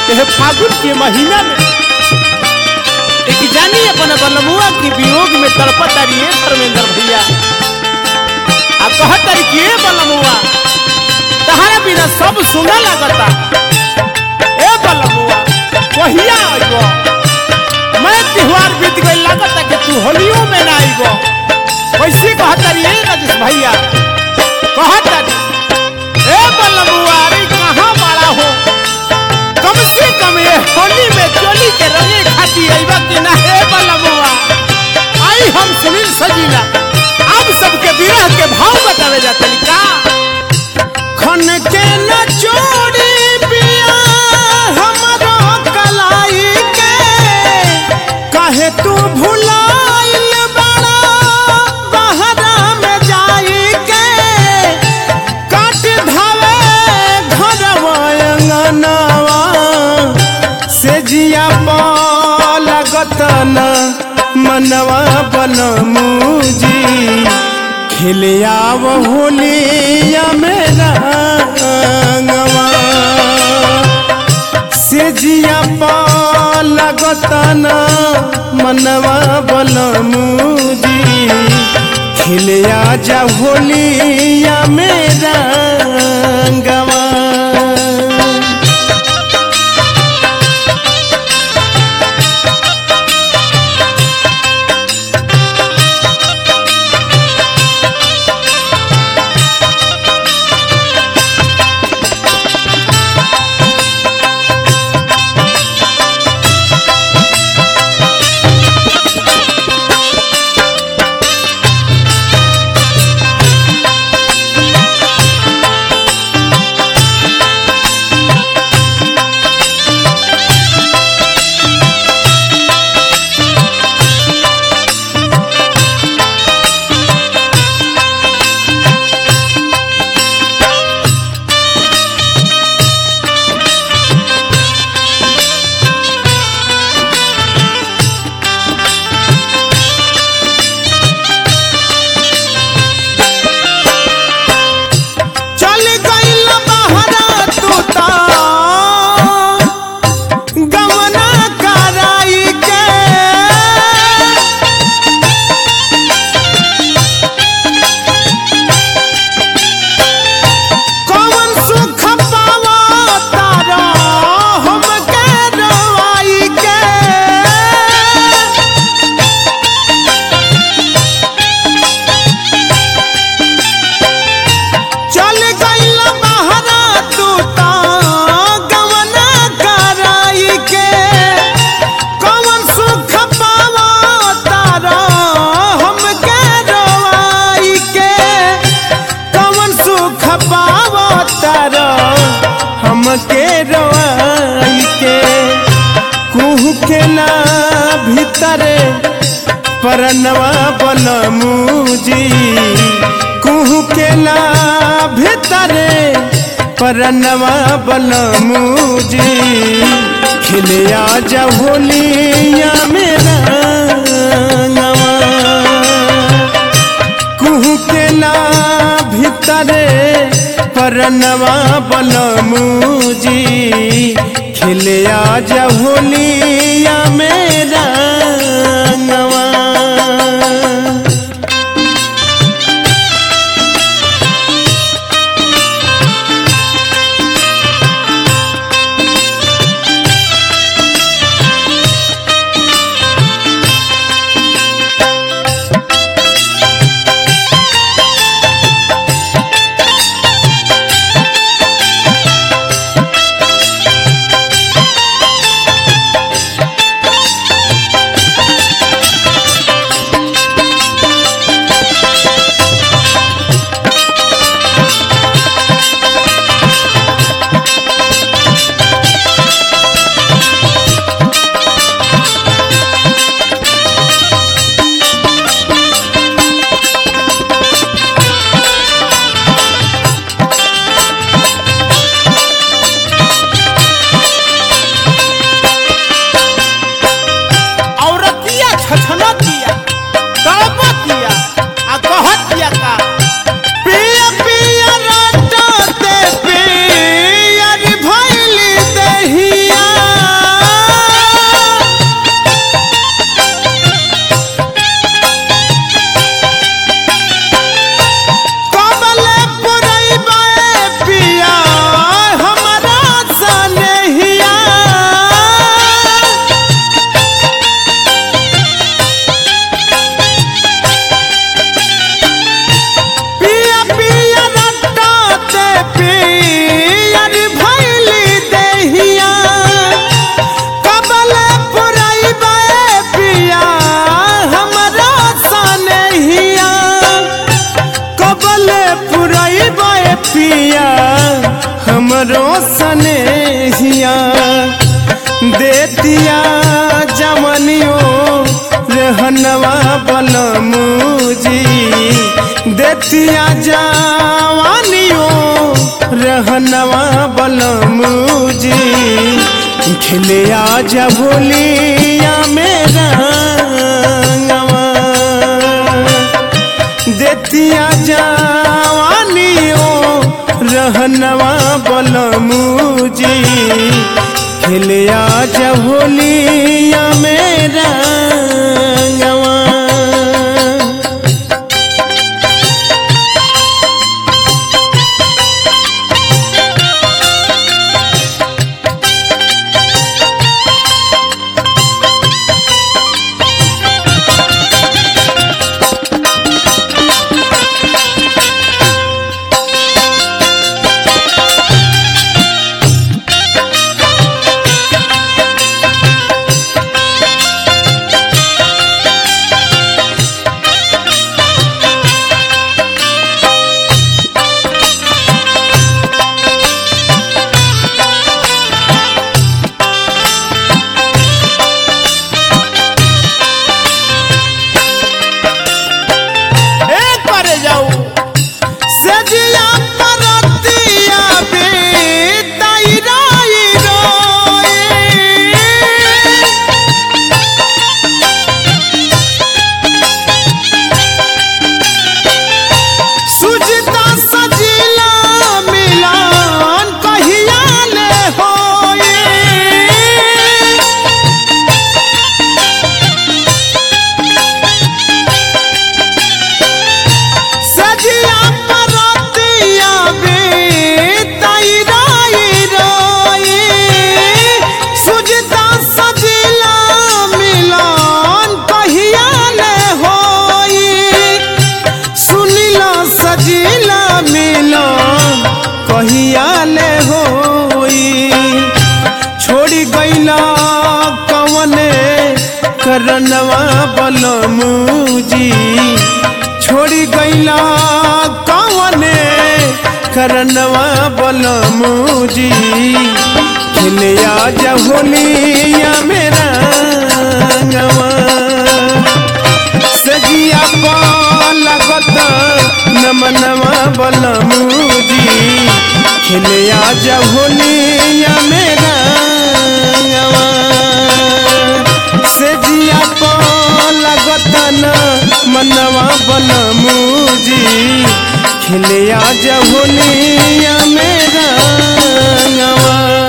यह फागुन के महीना में एक जानी अपन बलमुआ की वियोग में तड़पत रही धर्मेंद्र भैया आ कहत रही कि ए बलमुआ तहरा बिना सब सुना लगता ए बलमुआ कहिया आइबो मैं त्योहार बीत गई लगता कि तू होलियो में ना आइबो कैसे कहत रही ए राजेश भैया कहत रही ए बलमुआ अरे कहाँ बड़ा हो कम से कम ये होली में चोली के रंगे खाती अइबा कि ना हे बलमुआ आई हम सुनील सजीला अब सबके विरह के भाव बतावे जाते का खन के न चोरी पिया हमरो कलाई के काहे तू भुलाइल बड़ा बहरा में जाई के काट धावे घरवा अंगनवा से जिया लगत न मनवा बनमुजी खेले आव होलिया मेरा अंगवा से जिया लगत न मनवा बनमुजी खिले आजा होलिया मेरा अंगवा चल गइल बहरा तू ता गमना कराई के कौन सुख पावा तारा हमके रवाई के चल गइल बहरा तू ता गमना कराई के कौन सुख पावा तारा हमके रवाई के कौन सुख पावा तारा हमके रवाई के कुहू के ना भीतरे परनवा बनमुजी कुहू के ना भीतरे परनवा बनमुजी खिले आजा होलिया मेरा नवा कुहू के ना भीतरे परनवा बनमुजी खिले आजा होलिया मेरा नवा बरतिया हमरो सनेहिया देतिया जमनियो रहनवा बलमुजी देतिया जवानियो रहनवा बलमुजी खिले आजा भोलिया मेरा देतिया जवानियो रहनवा बलमुजी खिले आजा भोलिया मेरा गवा ए करे जाऊ सजिया परतिया बे ताईराई रोए सुजता सजिला मिलान कहिया ले होए सजिया परतिया बे ताईराई रोए सुजता सजिला मिलान कहिया ले होई सुनिला सजिला मिला कहिया ले होई छोड़ी गईला कवने करनवा बलमुजी छोड़ी गईला कवने करनवा बलमुजी खिले आजा होलिया मेरा गवा सजिया लगत नमनवा बलमुजी खिले आजा होलिया मेरा गवा सजिया लगत न मनवा बलमुजी खिले आजा होलिया मेरा गवा